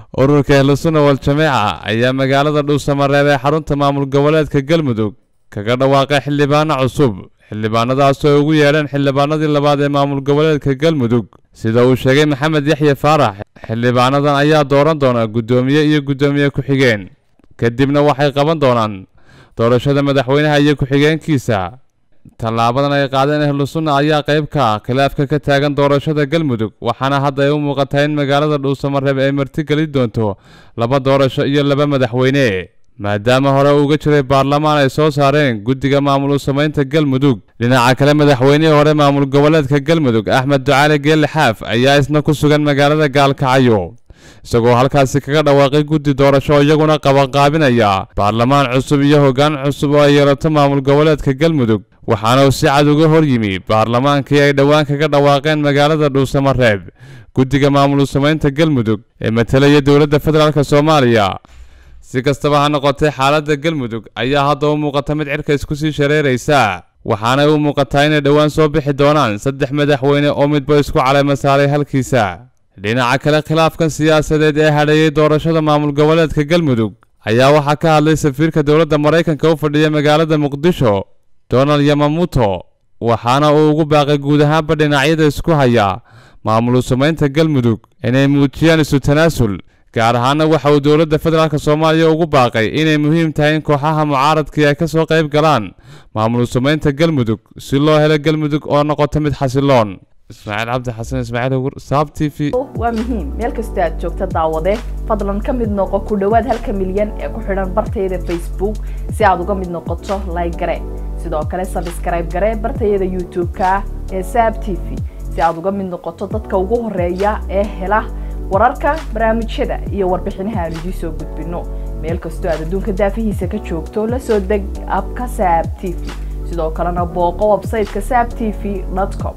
ururka ehlusuna wal-jameeca ayaa magaalada dhuusamareeb ee xarunta maamul goboleedka galmudug kaga dhawaaqay xildhibaano cusub xildhibaanadaas oo ugu yeedheen xildhibaanadii labaad ee maamul goboleedka galmudug sida uu sheegay maxamed yaxye faarax xildhibaanadan ayaa dooran doona guddoomiye iyo guddoomiye ku-xigeen kadibna waxay qaban doonaan doorashada madaxweynaha iyo ku-xigeenkiisa tallaabadan ay qaadeen ehlusunna ayaa qayb ka ah khilaafka ka taagan doorashada galmudug waxaana hadda ay u muuqataa in magaalada dhuusamareeb ay martigeli doonto laba doorasho iyo laba madaxweyne maadaama hore uga jiray baarlamaan ay soo saareen guddiga maamul u samaynta galmudug dhinaca kale madaxweynihii hore maamul goboleedka galmudug axmed ducaale geelle xaaf ayaa isna ku sugan magaalada gaalkacyo isagoo halkaasi kaga dhawaaqay guddi doorasho iyaguna qabanqaabinaya baarlamaan cusub iyo hoggaan cusub oo ay yeelato maamul goboleedka galmudug waxaana uu si cad uga hor yimi baarlamaankii ay dhowaan kaga dhawaaqeen magaalada dhuusamareeb guddiga maamul u samaynta galmudug ee matalaya dowladda federaalk soomaaliya si kastaba ha noqotay xaaladda galmudug ayaa hadda u muuqata mid cirka isku sii shareeraysa waxaanay u muuqataa inay dhowaan soo bixi doonaan saddex madaxweyne oo midba isku caleyma saaray halkiisa dhinaca kale khilaafkan siyaasadeed ee hadheeyey doorashada maamul goboleedka galmudug ayaa waxaa ka hadlay safiirka dowladda maraykanka u fadhiya magaalada muqdisho donald yamamuto waxaana uu ugu baaqay guud ahaanba dhinacyada isku haya maamul u samaynta galmudug inay muujiyaan isu tanaasul gaar ahaana waxa uu dowladda federaalk soomaaliya ugu baaqay inay muhiim tahay in kooxaha mucaaradkii ay ka soo qayb galaan maamul u samaynta galmudug si loo helo galmudug oo noqoto mid xasiloon ismaaciil cabdi xasan ismaaciil ugur saab t v waa muhiim meel kastoo aad joogta daawade fadlan ka mid noqo ku dhowaad halka milyan ee ku xidhan bartayada facebook si aad uga mid noqoto like gare sidoo kale sabskrayb gare bartayada youtube-ka ee saab t v si aad uga mid noqoto dadka ugu horeeya ee hela wararka barnaamijyada iyo warbixinaha aan idiin soo gudbino meel kastoo aad adduunka daafihiisa ka joogto la soo deg abka saab t v sidoo kalena booqo websayteka saab t v com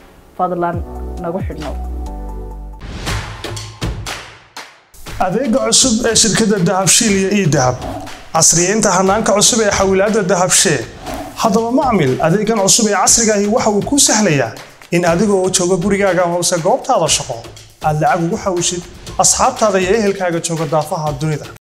fadlan nagu xidhnow adeega cusub ee shirkadda dahabshiil iyo ii dahab casriyeynta hanaanka cusub ee xawilaadda dahabshee haddaba macmil adeegan cusub ee casrigaahi waxa uu kuu sahlayaa in adigoo jooga gurigaaga hoose goobtaada shaqo aad lacag ugu xawishid asxaabtaada iyo ehelkaaga jooga daafaha dunida